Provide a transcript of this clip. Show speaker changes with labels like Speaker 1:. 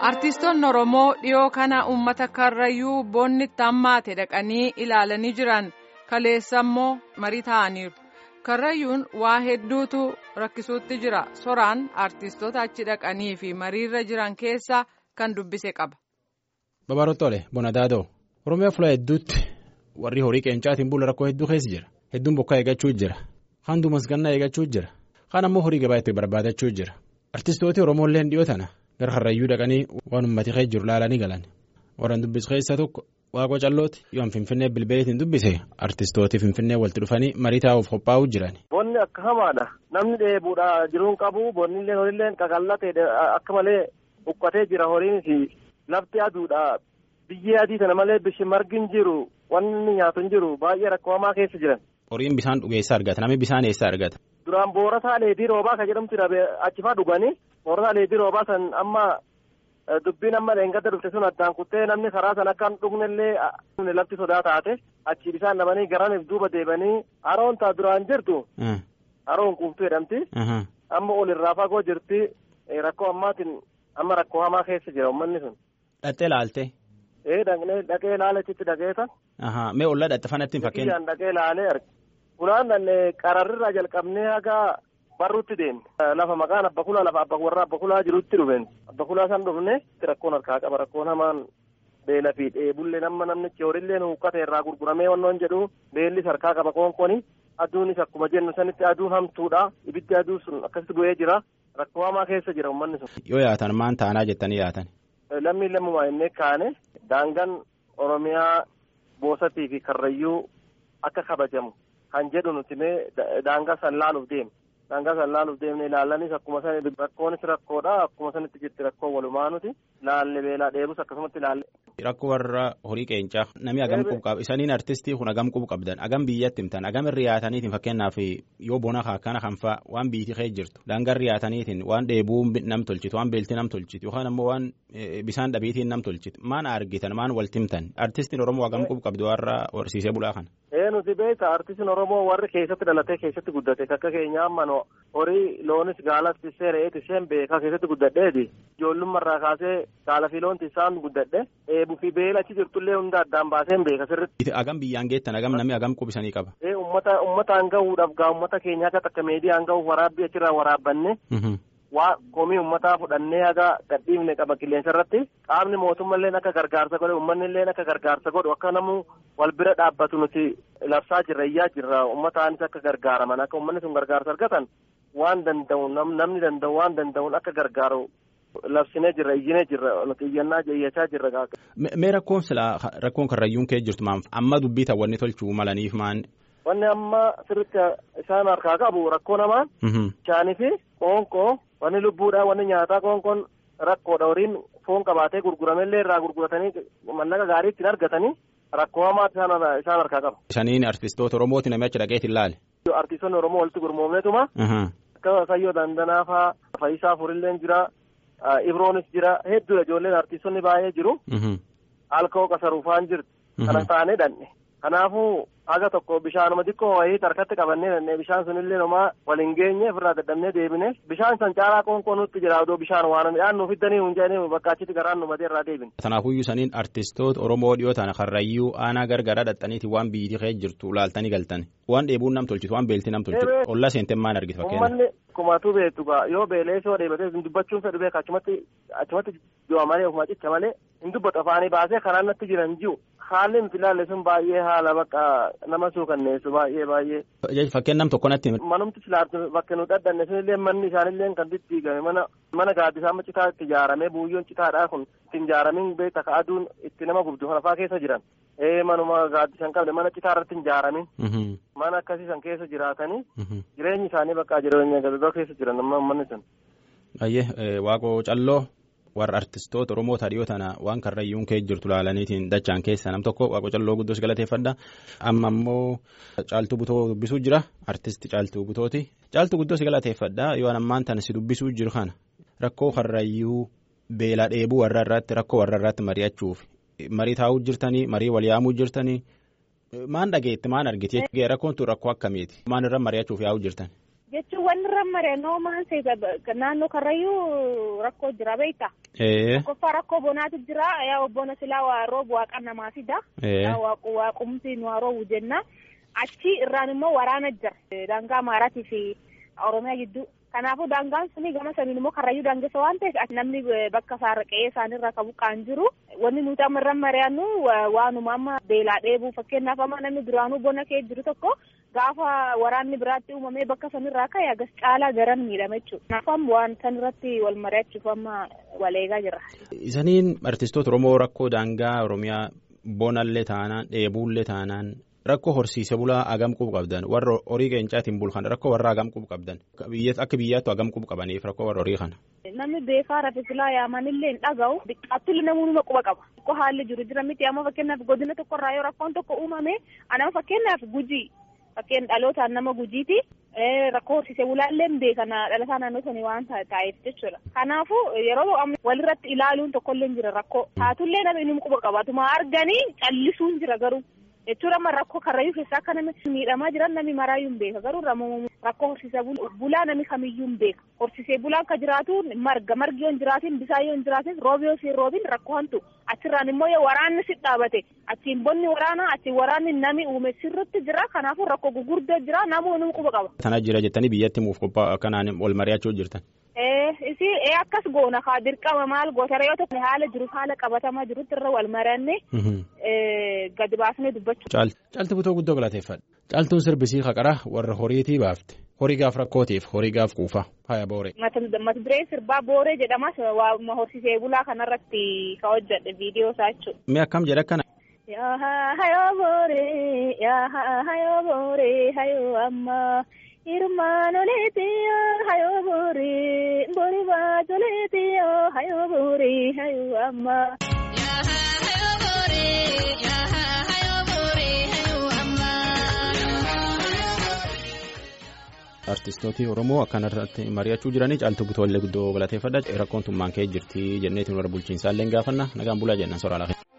Speaker 1: Artiistoonni Oromoo dhiyoo kana uummata karrayyuu boonni itti hammaate dhaqanii ilaalanii jiran kaleessa immoo marii ta'aniiru. Karrayyuun waa hedduutu rakkisuutti jira. Soraan artiistoota achi dhaqanii fi mariirra jiran keessaa kan dubbise qaba.
Speaker 2: Babaroottoole Bonadaadoo Oromiyaa fuula hedduutti warri horii qeencaatiin bula rakkoo hedduu keessa jira. Hedduun bokkaa eeggachuu jira. Kaan duumasgannaa eeggachuu jira. Kaan ammoo horii gabaa itti barbaadachuu jira. Artiistooti Oromoolleen dhiyoo tana gara Karrayyuu dhaqanii waan uummati keessa jiru laalanii galan. Warreen dubbise keessaa tokko Waaqoo Callooti yoo Finfinnee bilbileetiin dubbise artiistooti Finfinnee walitti dhufanii marii taa'uuf qophaa'uu jiran.
Speaker 3: Bonni akka hamaadha. Namni dheebuudha jiruun qabu bonnillee horiillee qaqallatee akka malee uqqatee jira horiin lafti aduudha. Biyyee adii kana malee bishaan margi jiru wanni nyaatu hin jiru baay'ee rakkoo hamaa keessa jiran.
Speaker 2: Horiin bishaan dhugeessaa argata namni bishaan eessaa argata.
Speaker 3: Duraan boorataa leedii roobaa kan jedhamtu achifaa dhuganii boorataa leedii roobaa san amma dubbiin amma leengadda dhufte sun addaan kuttee namni karaa san akka hin dhugnellee lafti sodaa taate achi bishaan dhabanii garaniif duuba deebanii haroon taa duraan jirtu. Haroon kuuftuu jedhamti. Amma olirraa fagoo jirti rakkoo ammaatiin amma rakkoo hamaa keessa jira uummanni sun.
Speaker 2: Dhattee laalte.
Speaker 3: Ee dhaqnee dhaqee ilaaleetti dhaqeeta.
Speaker 2: Mee ollaa dhatte fanatti hin fakkeenya.
Speaker 3: Biyyaan dhaqee ilaalee arge. Fulaan qararrirraa jalqabnee haga barruutti deemne. Lafa maqaan abba kulaa lafa abba warra abba kulaa jirutti dhufeen. Abba kulaa san dhufne rakkoon harkaa qaba rakkoon hamaan beela fi dheebullee nama namnichi horiillee huuqqate irraa gurguramee wannoon jedhu beellis harkaa qaba koonkoni. Aduunis akkuma jennu sanitti aduun hamtuudha. Ibiddi aduu sun akkasitti bu'ee jira. Rakkoo hamaa keessa jira uummanni sun.
Speaker 2: Yoo yaatan maan taanaa jettanii yaatan.
Speaker 3: Lammii lammumaa innee kaane daangaan Oromiyaa boosatii fi karrayyuu akka kabajamu kan jedhu nuti mee daangaa san laaluuf deemne. Daangaa san laaluuf deemne ilaalanis akkuma san rakkoonis rakkoodha akkuma sanitti jirti rakkoo walumaa nuti laalle beelaa dheebus akkasumatti laalle.
Speaker 2: Rakkoo warra horii qeencaa namni agam qubu qaba isaniin artistii kun agam qubu qabdan agam biyyatti himtan agam irri yaataniitiin fakkeenyaaf yoo bona akkana kan fa'a waan biitii kee jirtu daangaa irri yaataniitiin waan dheebuu nam tolchitu waan beeltii nam tolchitu yookaan ammoo waan bisaan dhabiitiin nam tolchitu maan argitan maan walti himtan artistiin oromoo agam qubu qabdu warra horsiisee bulaa kana.
Speaker 3: Ee nuti beekta artistiin oromoo warri keessatti dhalatee keessatti guddate akka keenya amma horii loonis gaalas tissee re'ee tisseen beekaa keessatti guddadheeti ijoollummarraa kaasee gaala fi loon tissaan guddadhe eebuu fi beela achi jirtullee hunda addaan baaseen beeka sirritti.
Speaker 2: Agam biyyaan geettan agam namni agam qubisanii qaba.
Speaker 3: Ee ummata ummataan gahuudhaaf gaa ummata keenya akka takka meediyaan gahuuf waraabbii achirraa waraabbanne. waa komii ummataa fudhannee haga gadhiifne qaba qilleensa irratti qaamni mootummallee akka gargaarsa godhe uummanni illee akka gargaarsa godhu akka namu wal bira dhaabbatu nuti labsaa jirra iyyaa jirra ummataanis akka gargaaraman akka uummanni sun gargaarsa argatan waan danda'u namni danda'u waan danda'uun akka gargaaru labsinee jirra iyyinee jirra nuti iyyannaa iyyachaa jirra.
Speaker 2: Mee rakkoon silaa rakkoon karrayyuun kee jirtu maaf amma dubbii ta'awwanni tolchuu malaniif maan.
Speaker 3: Wanni amma sirriitti isaan harkaa qabu rakkoo namaan. Bishaanii fi qoonqoo wanni lubbuudhaa wanni nyaataa qoonqoon rakkoodha horiin foon qabaatee gurguramellee irraa gurguratanii mallaqa gaarii ittiin argatanii rakkoo hamaa isaan harkaa qaba.
Speaker 2: Isaniin artistoota Oromooti namni achi dhaqeetiin laale.
Speaker 3: Artistoonni Oromoo walitti gurmoomneetuma. Akka Sayyoo Dandanaa fa'aa Fayisaa Furilleen jira. Ibroonis jira hedduudha ijoolleen artistoonni baay'ee jiru. Alkoo Qasaruufaan jirti. Kana taanee dhanne. Kanaafuu haga tokko bishaanuma xiqqoo wayii harkatti qabannee dannee bishaan sunillee nomaa waliin geenye ofirraa dadhabnee deebine bishaan san caalaa qoonqoo nutti jira odoo bishaan waan midhaan nuuf fiddanii hin jedhanii bakka achitti garaan nu matee irraa deebine.
Speaker 2: Kanaafuyyuu saniin artistoota Oromoo dhiyoo tana karrayyuu aanaa gargaraa dhaxxaniiti waan biyyittii kee jirtu laaltanii galtan waan dheebuun nam tolchitu waan beeltii nam tolchitu olla seenten maan argite fakkeenya.
Speaker 3: Uummanni kumatu beektu gaa yoo beelee soo dheebatee dubbachuun fedhu beeka achumatti achumatti jiwa malee ofuma cicha malee hin dubbatu afaanii baasee karaan natti jiran jiru. haalli nuti ilaalle sun baay'ee haala bakka nama suukanneessu baay'ee baay'ee.
Speaker 2: Fakkeen nam tokko natti.
Speaker 3: Manumti silaartu bakka nu dhadhanne sunillee manni isaanillee kan diddiigame mana mana gaaddisaa amma citaa itti ijaaramee buuyyoon citaadhaa kun itti ijaaramin beekta ka aduun itti nama gubdu kanafaa keessa jiran. Ee manuma gaaddisan qabne mana citaa irratti hin ijaaramin. Mana akkasii san keessa jiraatanii jireenyi isaanii bakka jireenya gadadoo keessa jiran amma manni sun.
Speaker 2: Baay'ee waaqoo calloo. warra artistoota Oromoo dhiyoo tana waan karrayyuun kee jirtu laalaniitiin dachaan keessa nam tokko waaqoo calloo guddoos galateeffadha. Amma immoo caaltuu butoo dubbisuu jira. Artisti caaltuu butooti. Caaltuu guddoos galateeffadha. Yoo ammaan tana si dubbisuu jiru kana rakkoo karrayyuu beela dheebuu warra irratti rakkoo warra irratti mari'achuuf marii taa'uu jirtanii marii wal yaamuu jirtanii maan dhageetti maan argite rakkoon tun rakkoo akkamiiti maan irra mari'achuuf yaa'uu jirtan.
Speaker 4: jechuun wanni rammaree noomaan naannoo karrayyuu rakkoo jira beekta. Qofa rakkoo bonaatu jira yaa bona silaa waa roobu waaqa namaa fida. Waaqumsi nu roobu jenna. Achi irraan immoo waraana jira. Daangaa Amaaraatii fi Oromiyaa gidduu. Kanaafuu daangaan suni gama saniin immoo karrayyuu daangessa waan ta'eef namni bakka isaarra qe'ee isaanirra qabu qaan jiru. Wanni nuti amma irra mari'annu waanuma amma beelaa dheebuu fakkeenyaaf amma namni duraanuu bona kee jiru tokko gaafa waraanni biraatti uumamee bakka sanirraa ka'e agas caalaa garan miidhama jechuudha. Kanaafuu amma waan sanirratti wal mari'achuuf amma wal eegaa jirra.
Speaker 2: Isaniin artistoota Oromoo rakkoo daangaa Oromiyaa bonallee taanaan dheebuullee taanaan. Rakkoo horsiise bulaa hagam qub qabdan warra horii qeencaatiin bulkan rakkoo warra hagam qub qabdan akka biyyaattu hagam qub qabaniif rakkoo warra horii kana.
Speaker 4: Namni beekaa rafe silaa yaamanillee hin dhaga'u xiqqaattullee namoonni quba qaba. Rakkoo haalli jiru jira miti amma fakkeenyaaf godina tokkorraa yoo rakkoon tokko uumame anama fakkeenyaaf gujii fakkeen dhalootaan nama gujiiti. Rakkoo horsiisee bulaallee beekana dhalataa naannoo sanii waan ta'eef jechuudha. Kanaafuu yeroo amma walirratti ilaaluun tokkollee jira rakkoo. Taatullee nama inni quba qabatuma arganii callisuun jira garuu. jechuudha amma rakkoo karrayyuu keessaa akka namni miidhamaa jiran namni maraayyuu hin beeka garuu rakkoo horsiisee bulaa namni kamiyyuu hin beeka horsiisee bulaan ka jiraatu marga margi yoo hin jiraatin bisaan yoo hin jiraatin roobi yoo siin roobin rakkoo hantu achirraan immoo yoo waraanni si dhaabate achiin bonni waraanaa achiin waraanni nami uume sirritti jira kanaafuu rakkoo gurguddoo jira namoonni quba qaba.
Speaker 2: Tana jira jettanii biyyatti muuf qophaa kanaan wal mari'achuu jirtan.
Speaker 4: isi akkas goona kaa dirqama maal gootara yoo ta'u haala jiruuf haala qabatamaa jirutti irra wal mari'anne gadi baasnee dubbachuu.
Speaker 2: Caalti butoo guddoo galateeffadha. Caaltuun sirbisii haqara warra horiitii baafte. Horii gaaf rakkootiif horii gaaf kuufa haya booree.
Speaker 4: Mata dureen sirbaa booree jedhamas waa horsiisee bulaa kanarratti ka hojjedhe viidiyoo isaa jechuudha.
Speaker 2: Mee akkam jedha akkana.
Speaker 4: Yaa hayoo booree yaa hayoo booree hayoo ammaa. Irmaanoleetiyo hayoo booree boori baatoleetiyo hayoo booree hayoo ammaa.
Speaker 2: Artistooti Oromoo akkanarratti mari'achuu jiranii caaltuu butoo illee guddoo galateeffadha rakkoon tummaan ka'ee jirti jenneetiin warra bulchiinsaallee gaafanna nagaan bulaa jenna soraa lafa.